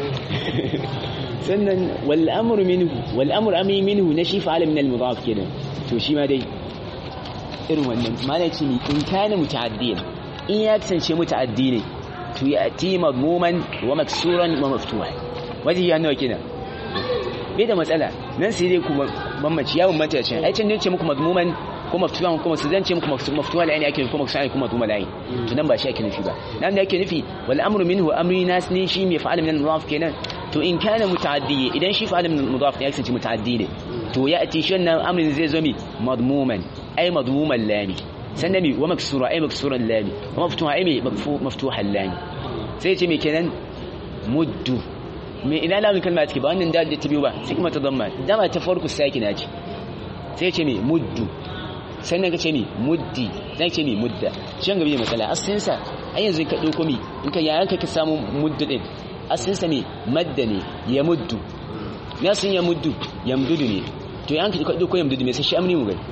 sannan wal amru minhu wal amru ami minhu na shi fa'ala min al mudaf kenan to shi ma dai irin wannan malaci ne in kana muta'addiyan in ya kasance muta'addi ne to ya ati madmuman wa maksuran wa maftuhan wajen ya nawa kenan bai da matsala nan sai dai kuma bambanci ya bambanta ce ai can ne ce muku madmuman ko maftuhan kuma su zan ce muku maftuha la ake kuma sai kuma madmuma la to nan ba shi ake nufi ba nan da ake nufi wal amru minhu amri nas ne shi mai fa'al min al-mudaf kenan to in kana muta'addi idan shi fa'al min al-mudaf ya kasance muta'addi ne to ya ati shi wannan amrin zai zo mi madmuman ai madmuman lami sannan mi wa maksura ai maksuran lami wa maftuha ai maftuhan lami sai ce me kenan muddu me ina lamun kalma take ba wannan dal da ta biyu ba sai kuma ta damma dama ta farko sakina ce sai ce me muddu sannan ka ce me muddi zan ce me mudda shan gabi matsala asalin sa ai yanzu ka dauko mi in ka yayan ka samu muddu din asalin sa me madda ne ya muddu na sun ya muddu ya muddu ne to yayan ka dauko ya muddu me sai shi amni mu gani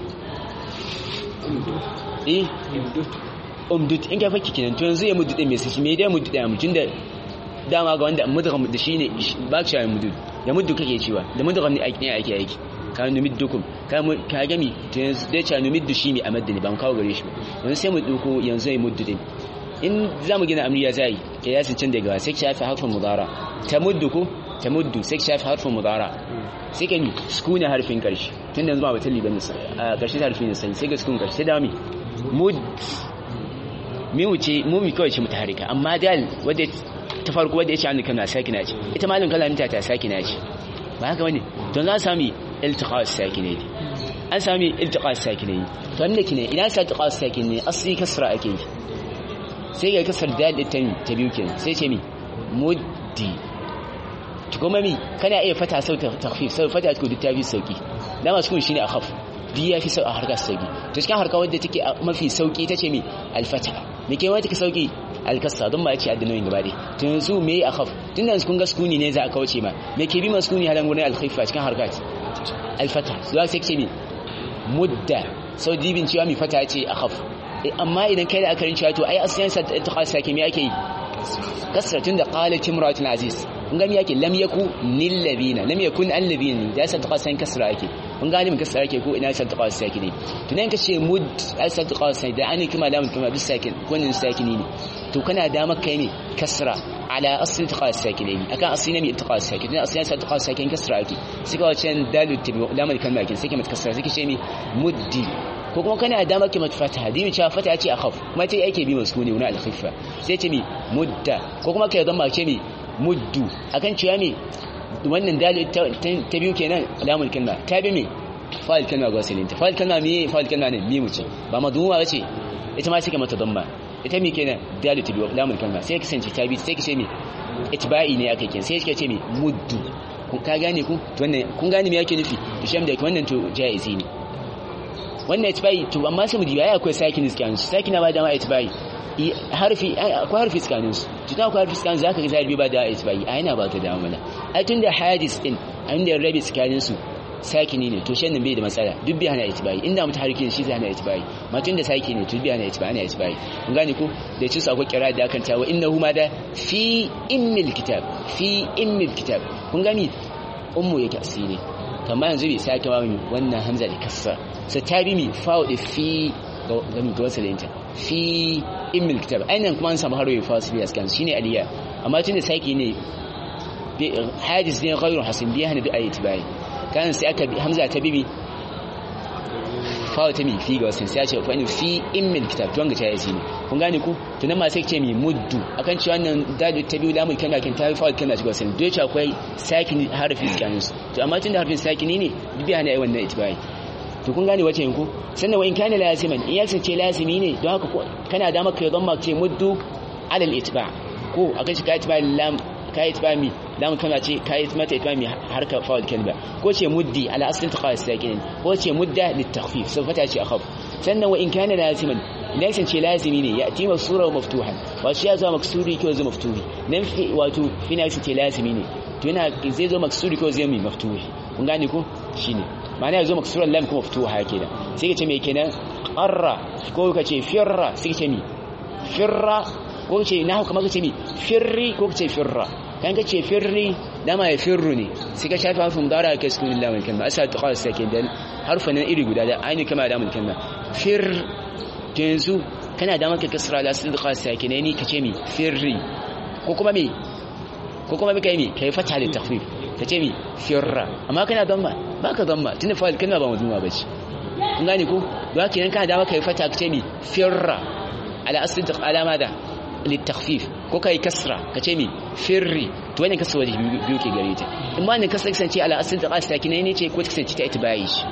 eh umdut in ka fakki kenan to yanzu ya muddu din me sai me da muddu da mutun da dama ga wanda mudgham da shine ba ka ya muddu ya muddu kake cewa da mudgham ne ake ake aiki ka numiddukum ka ka gami to yanzu dai cha numiddu shine a madani ba mu kawo gare shi ba yanzu sai mu duko yanzu ya muddu din in zamu gina amriya zai ke yasin can daga sai shafi harfin mudara tamuddu ko tamuddu sai shafi harfin mudara sai kan sukuna harfin karshe tun da yanzu ba batalli bane a karshe harfin sai sai ga sukun karshe da mi mud mi wuce mu mi kawai ce mutaharika amma dal wadda ta farko wadda ya ce an kana sakina ce ita malin kalamta ta sakina ce ba haka wani don za sami iltiqa sakinai an sami iltiqa sakinai to amma kine ina sa iltiqa sakinai asli kasra ake yi sai ga kasar dal ta ta biyu kenan sai ce mi muddi to kuma mi kana iya fata sau takhfif sau fata ko duk ta fi sauki dama sukun shine akhaf duk ya fi sau a harkar sauki to cikin harkar wadda take mafi sauki tace mi alfata me ke wata take sauki alkasa don ba ya ce addinoyin gaba ɗaya to yanzu me a khaf tun da kun ga sukuni ne za a kauce ma me ke bi ma sukuni halan wurin alkhaifa cikin harkat alfata zuwa sai ce mi mudda sau dibin cewa mi fata ce a khaf amma idan kai da akarin cewa to ai asiyan sa ta khasa ke me ake yi kasra tun da qalat imratul aziz kun ga me yake lam yaku nil ladina lam yakun al ladina da sa ta khasa kasra ake kun gane mun kasra ake ko ina sa ta khasa ke ne to nan ka ce mud ai sa ta khasa da ani kuma lamun kuma bis sakin kunin sakini ne to kana da maka ne kasra ala asli iltiqa sakinaini akan asli ne mai iltiqa sakin dan asli iltiqa sakin kasra ake suka wacan dalu tabi lamar kalma kin sai ke mata kasra sai ce mi muddi ko kuma kana da maka mata fataha dimi cewa fataha ce akhaf kuma ce yake bi maskuni wani al-khifa sai ce mi mudda ko kuma kai zama ce mi muddu akan cewa mi wannan dalu ta biyu kenan lamar kalma ta bi mi fa'il kalma ga wasalinta fa'il kalma mi fa'il kalma ne mi muce ba maduma bace ita ma sai ka mata damma ita mi kenan dalu ta biyu lamar kalma sai kasance ta bi sai ka ce mi itba'i ne aka kin sai ka ce mi muddu kun ka gane ku wannan kun gane me yake nufi to shem da wannan to jaizi ne wannan itba'i to amma sai mu diba ai akwai sakin tsakanin su sakin ba da ma itba'i harfi akwai harfi tsakanin su to ta akwai harfi tsakanin zaka ga zai ba da itba'i ai na ba ta da mana ai tunda hadis din an da rabi tsakanin su sakini ne to shan nan bai da matsala duk bai hana itbai inda mutu harkin shi zai hana itbai matun da saki ne to bai hana itbai hana itbai kun gane ko da ci su akwai kira da akan tawa innahu ma da fi immil kitab fi immil kitab kun gani ummu yake asiri kamar yanzu bai sake ba mu wannan hamza da kasra sai ta bi mi fa'u da fi gami ga wasu lenta fi immil kitab ainihin kuma an samu harwe fasili a skan shine aliya amma tun da saki ne hadis ne ghairu hasin biya hana da ayat bai kan sai aka hamza ta bibi fawo ta mi fi ga wasu sai ce fa fi immil kitab to wanga ta yi ne kun gane ku to nan ma sai ce mi muddu akan cewa wannan dadu ta biyu lamun kana kin tafi fawo kana shiga wasu dole ce akwai sakin harfi tsakanin su to amma tunda harfin sakini ne bibi hana yi wannan itbai to kun gane wace yanku sannan wa in kana laziman in ya ce lazimi ne don haka kana da maka yadon ma ce muddu alal itba ko akan shi ka itba lam ka itba mi da mun kana ce kai mata ita mai harka fa'al kalba ko ce muddi ala aslin taqas sakin ko ce mudda litakhfif so fata ce akhaf sannan wa in kana laziman idan san ce lazimi ne ya tima sura maftuhan wa shi ya zo maksuri ko zo maftuhi nan fi wato fina san ce lazimi ne to yana zai zo maksuri ko zai mai maftuhi kun gane ko shine ma'ana ya zo maksuran lam ko maftuha kenan sai ka ce me kenan qarra ko ka ce firra sai ka ce mi firra ko ce na kamar ka ce mi firri ko ka ce firra kan ka ce firri dama ya firru ne sai ka shafi harfin mudara ka sukun lillahi wal kalma asa ta qasa ke dan harfan nan iri guda da aini kama da mun kalma fir to yanzu kana da maka kasra la sun qasa ke ne ni ka ce mi firri ko kuma mi ko kuma mi kai mi kai fata da takhfif ka ce mi firra amma kana damma baka damma tunda fa kalma ba mazmuma bace kun gane ko don haka idan kana da maka fata ka ce mi firra ala asli alama da للتخفيف ko kai kasra kace mi firri to wannan kasra waje biyu ke gare ta amma ne kasra kasance ala asl da qasa kinai ne ce ko kasance ta itbai shi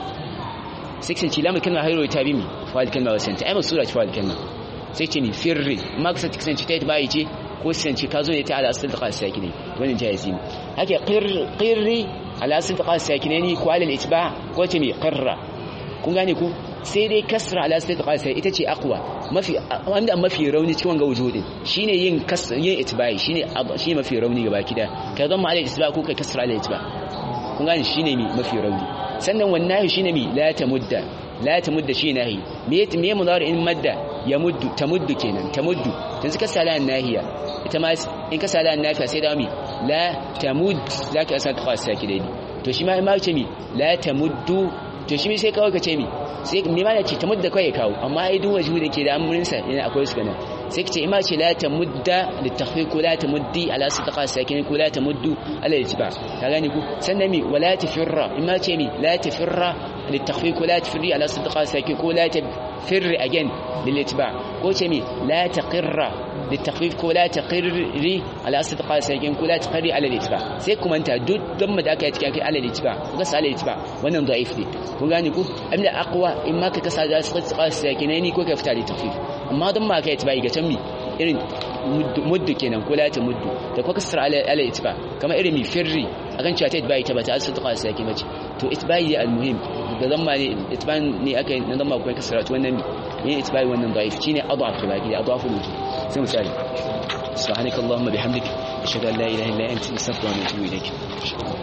sai kasance lamu kalma hayro ta bi mi fa'al kalma wasan ta ai masura ta fa'al kalma sai ce mi firri amma kasance kasance ta itbai ce ko kasance ka zo ne ta ala asl da qasa kinai wannan jaizi ne haka qirri ala asl da qasa kinai ne ko ala al-itba ko ce mi qirra kun gane ku sai dai kasra ala sai qasa ita ce aqwa mafi wanda mafi rauni cikin wanga wujudin shine yin kasra yin itbai shine shine mafi rauni gaba kida ka zama ala itba ko kai kasra ala itba kun gane shine mi mafi rauni sannan wannan shine mi la tamudda la tamudda shi nahi me me mudari in madda ya muddu tamuddu kenan tamuddu yanzu ka sala nahiya ita ma in ka sala nafiya sai da mi la tamud zaka asa qasa kidai to shi ma ma ce mi la tamuddu to shi sai kawai ka ce mi sai me ma ce ta mudda kai kawo amma ai duk wajhu da ke da amurin sa yana akwai su kana sai ka ce ima ce la ta mudda li tahqiq la ta muddi ala sadaqa sakin ko la ta muddu ala itba ka gani ku sannan mi wala tafirra ima ce mi la tafirra li tahqiq la tafirri ala sadaqa sakin ko la tafirri again lil itba ko ce mi la taqirra للتخفيف كولا تقري على أسد قال سيكون كولا تقري على الاتباع سيكم أنت دود ضم داك يتكاكي على الاتباع وقص على الاتباع وانا ضعيف دي وقاني كو أمنا أقوى إما كقص على أسد قال سيكونيني كو كفتا للتخفيف أما ضم ما كيتباعي كتمي irin muddu kenan ko la ta muddu da kuma kasar ala ala itba kama irin mi firri akan cewa ta itba ita ba ta asu ta kwasa yake mace to itba ya almuhim da zamma ne itba ne aka na zamma ko kasara to wannan ne itba wannan daif shine adaf da baki da adafu wujud sai misali subhanakallahumma bihamdik ashhadu an la ilaha illa anta astaghfiruka wa atubu ilaik